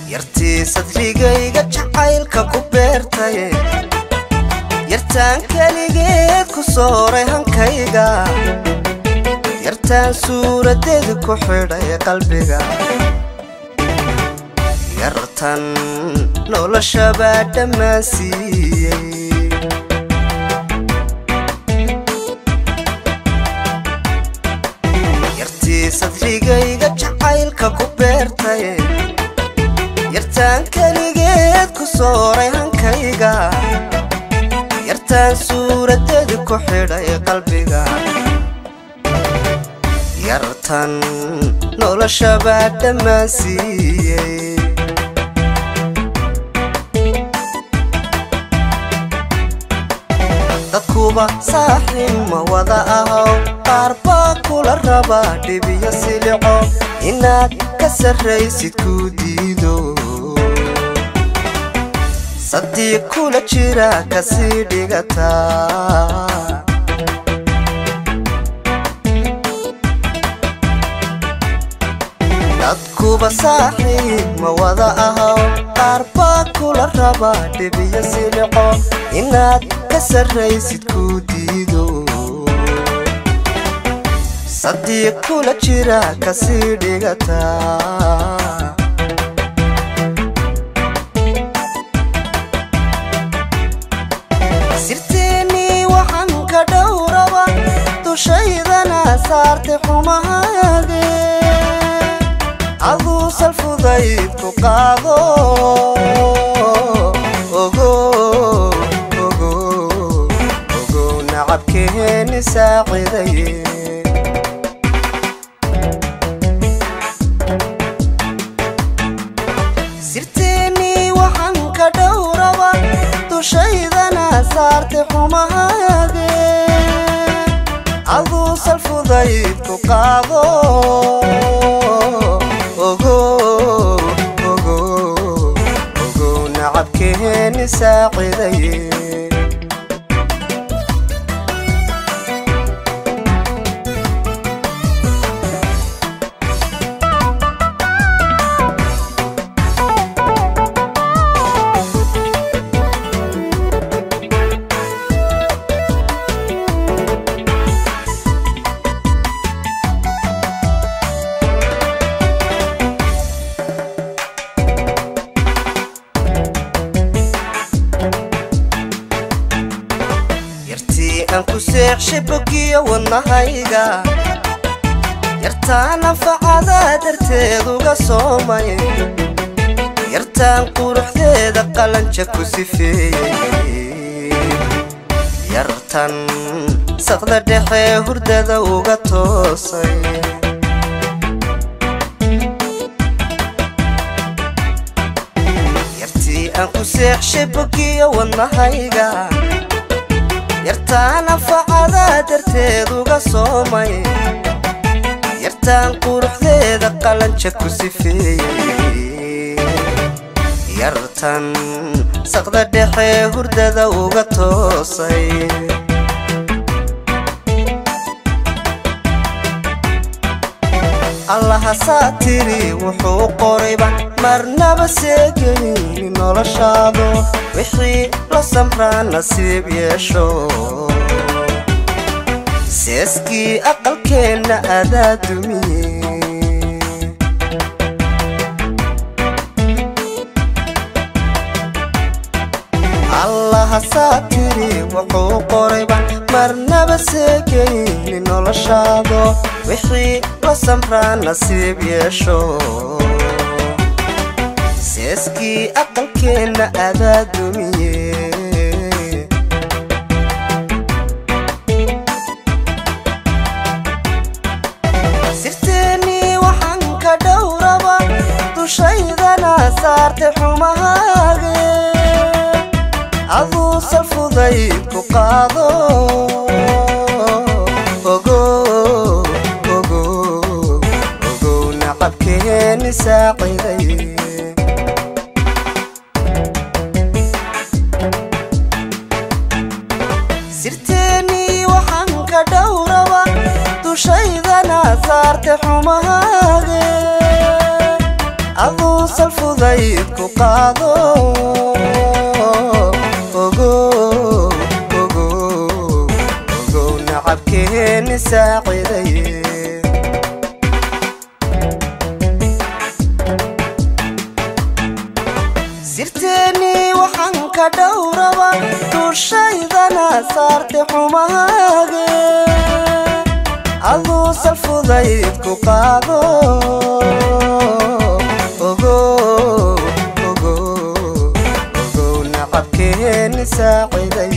yartii sadrigayga jacaylka ku beertay yartaan keligeed ku sooray hankayga yartaan suuradeeda ku xidhay qalbiga yartan noloshabaa dhammaan siiyey yartii sadrigayga jacaylka ku beertay yartaan keligeed ku sooray hankayga yartaan suuradeeda ku xidhay qalbiga yartan noloshabaa dhammaan siiyey dadkuba saaxiib ma wada ahow qaar baa kula raba dhibiyo silico inaad ka sarraysid kuu diido sadiiq kula jira kasii dhigataa dadkuba saaxiib ma wada ahow qaar baa kula raba dhibiyo silico inaad ka sarraysid kuu diido sadiiq kula jira kasii dhigataa sirteennii waxaan ka dhowraba dushaydana saartay xumahaage aduu salfudayd ku qaado ogo ogo ogo nacabkeeni saacidaye sirteennii waxaan ka dhowraba dushaydana saartay xumahaage aduu salfudayd ku qaado ogo ogo ogo nacabkeeni saacidaye yartii aan ku seexshay bogiyo wadnahayga yartaan anfacadaa darteed uga soomay yartaan quruxdeeda qalanja ku sifeeyey yartan saqda dhexe hurdada uga toosay yartii aan ku seexshay bogiyo wadnahayga yartaan anfacadaa darteed uga soomay yartaan quruxdeeda qalanja ku sifeeyey yartan saqda dhexe hurdada uga toosay allahasaa tiri wuxuu qorayba marnaba seegayni noloshaado wixii la samraa nasiib yeesho seeskii aqalkeenna adaa dumiye allahasaa tiri wuxuu qorayba marnaba seegayni noloshaado wixii la samraa nasiib yeesho seeskii aqalkeenna adaa dumiye sirteennii waxaan ka dhowraba dushaydana saartay xumahaage aduu salfudayd ku qaado ogo ogo ogo nacabkeeni saacidaye sirteennii waxaan ka dhowraba dushaydana saartay xumahaage aduu salfud fudayd ku qaado ogow ogow ogow nacabkeeni saacidaye sirteennii waxaan ka dhowraba dushaydana saartay xumahaage aduu salfudayd ku qaado ogow ogow ogow nacabkeeni saaciday